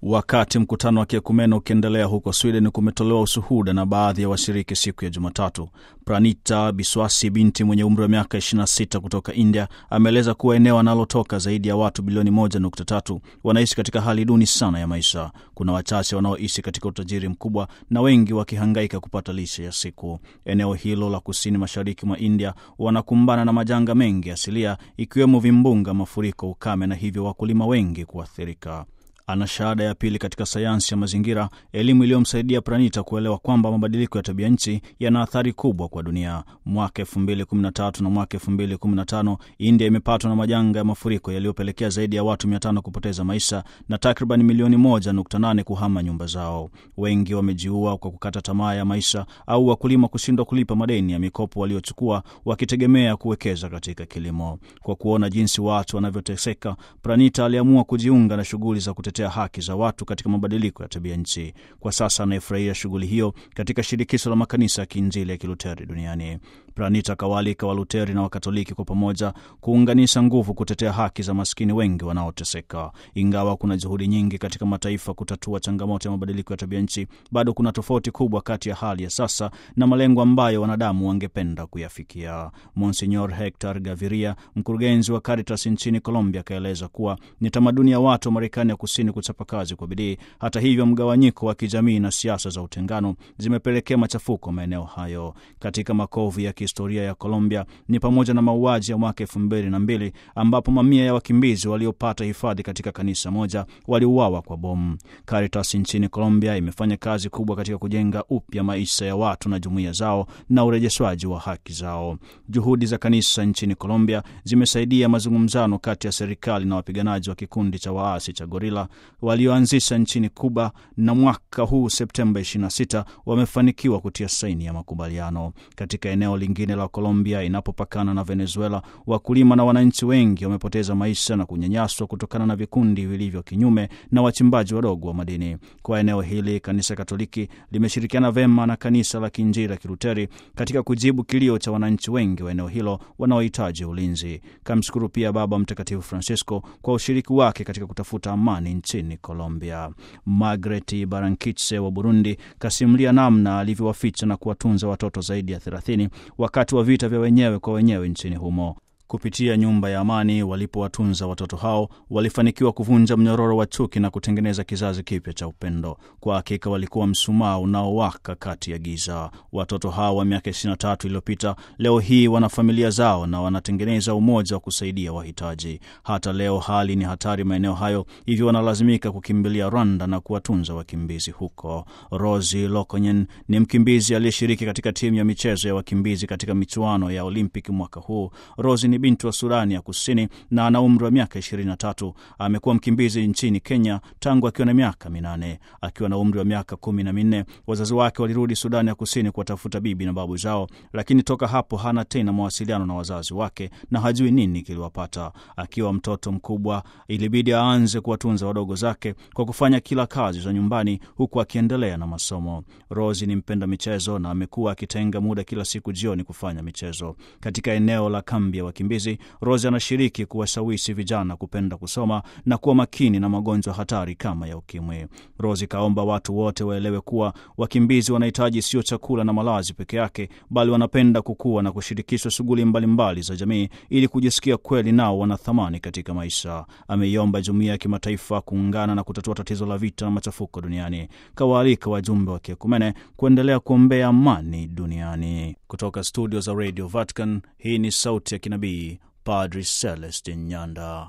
Wakati mkutano wa kiekumene ukiendelea huko Sweden, kumetolewa ushuhuda na baadhi ya washiriki siku ya Jumatatu. Pranita Biswasi, binti mwenye umri wa miaka 26 kutoka India, ameeleza kuwa eneo analotoka zaidi ya watu bilioni 1.3 wanaishi katika hali duni sana ya maisha. Kuna wachache wanaoishi katika utajiri mkubwa na wengi wakihangaika kupata lishe ya siku. Eneo hilo la kusini mashariki mwa India wanakumbana na majanga mengi asilia, ikiwemo vimbunga, mafuriko, ukame na hivyo wakulima wengi kuathirika. Ana shahada ya pili katika sayansi ya mazingira, elimu iliyomsaidia Pranita kuelewa kwamba mabadiliko ya tabia nchi yana athari kubwa kwa dunia. Mwaka 2013 na mwaka 2015 India imepatwa na majanga ya mafuriko yaliyopelekea zaidi ya watu 500 kupoteza maisha na takriban milioni 1.8 kuhama nyumba zao. Wengi wamejiua kwa kukata tamaa ya maisha au wakulima kushindwa kulipa madeni ya mikopo waliochukua wakitegemea kuwekeza katika kilimo. Kwa kuona jinsi watu wanavyoteseka, Pranita aliamua kujiunga na shughuli za kutetea haki za watu katika mabadiliko ya tabia nchi. Kwa sasa anayefurahia shughuli hiyo katika shirikisho la makanisa ya kiinjili ya kiluteri duniani. Pranita kawalika Waluteri na Wakatoliki kwa pamoja kuunganisha nguvu kutetea haki za maskini wengi wanaoteseka. Ingawa kuna juhudi nyingi katika mataifa kutatua changamoto ya mabadiliko ya tabia nchi, bado kuna tofauti kubwa kati ya hali ya sasa na malengo ambayo wanadamu wangependa kuyafikia. Monsignor Hector Gaviria, mkurugenzi wa Caritas nchini Colombia, akaeleza kuwa ni tamaduni ya watu wa Marekani ya kusini kuchapa kazi kwa bidii. Hata hivyo, mgawanyiko wa kijamii na siasa za utengano zimepelekea machafuko maeneo hayo. Katika makovu ya kihistoria ya Colombia ni pamoja na mauaji ya mwaka elfu mbili na mbili ambapo mamia ya wakimbizi waliopata hifadhi katika kanisa moja waliuawa kwa bomu. Caritas nchini Colombia imefanya kazi kubwa katika kujenga upya maisha ya watu na jumuiya zao na urejeshwaji wa haki zao. Juhudi za kanisa nchini Colombia zimesaidia mazungumzano kati ya serikali na wapiganaji wa kikundi cha waasi cha Gorila walioanzisha nchini Kuba, na mwaka huu Septemba 26 wamefanikiwa kutia saini ya makubaliano. Katika eneo lingine la Colombia inapopakana na Venezuela, wakulima na wananchi wengi wamepoteza maisha na kunyanyaswa kutokana na vikundi vilivyo kinyume na wachimbaji wadogo wa madini. Kwa eneo hili, kanisa Katoliki limeshirikiana vema na kanisa la Kiinjili la Kiluteri katika kujibu kilio cha wananchi wengi wa eneo hilo wanaohitaji ulinzi. Kamshukuru pia Baba Mtakatifu Francisco kwa ushiriki wake katika kutafuta amani nchini Colombia. Margaret Barankitse wa Burundi kasimulia namna alivyowaficha na kuwatunza watoto zaidi ya 30 wakati wa vita vya wenyewe kwa wenyewe nchini humo. Kupitia nyumba ya amani walipowatunza watoto hao, walifanikiwa kuvunja mnyororo wa chuki na kutengeneza kizazi kipya cha upendo. Kwa hakika walikuwa msumaa unaowaka kati ya giza. Watoto hao wa miaka 23 iliyopita leo hii wana familia zao na wanatengeneza umoja wa kusaidia wahitaji. Hata leo hali ni hatari maeneo hayo, hivyo wanalazimika kukimbilia Rwanda na kuwatunza wakimbizi huko. Rosi Lokonyen ni mkimbizi aliyeshiriki katika timu ya michezo ya wakimbizi katika michuano ya Olympic mwaka huu. Rosi ni binti wa Sudani ya Kusini na ana umri wa miaka 23. Amekuwa mkimbizi nchini Kenya tangu akiwa na miaka minane. Akiwa na umri wa miaka kumi na minne, wazazi wake walirudi Sudani ya Kusini kuwatafuta bibi na babu zao, lakini toka hapo hana tena mawasiliano na wazazi wake na hajui nini kiliwapata. Akiwa mtoto mkubwa, ilibidi aanze kuwatunza wadogo zake kwa kufanya kila kazi za nyumbani huku akiendelea na masomo. Rosi ni mpenda michezo na amekuwa akitenga muda kila siku jioni kufanya michezo. Katika eneo la kambi ya wakimbizi Rose anashiriki kuwashawishi vijana kupenda kusoma na kuwa makini na magonjwa hatari kama ya ukimwi. Rose kaomba watu wote waelewe kuwa wakimbizi wanahitaji sio chakula na malazi peke yake, bali wanapenda kukua na kushirikishwa shughuli mbalimbali za jamii ili kujisikia kweli nao wana thamani katika maisha. Ameiomba jumuiya ya kimataifa kuungana na kutatua tatizo la vita na machafuko duniani. Kawaalika wajumbe wa kiekumene kuendelea kuombea amani duniani. Kutoka studio za Radio Vatican, hii ni sauti ya kinabii Padri Celestin Nyanda.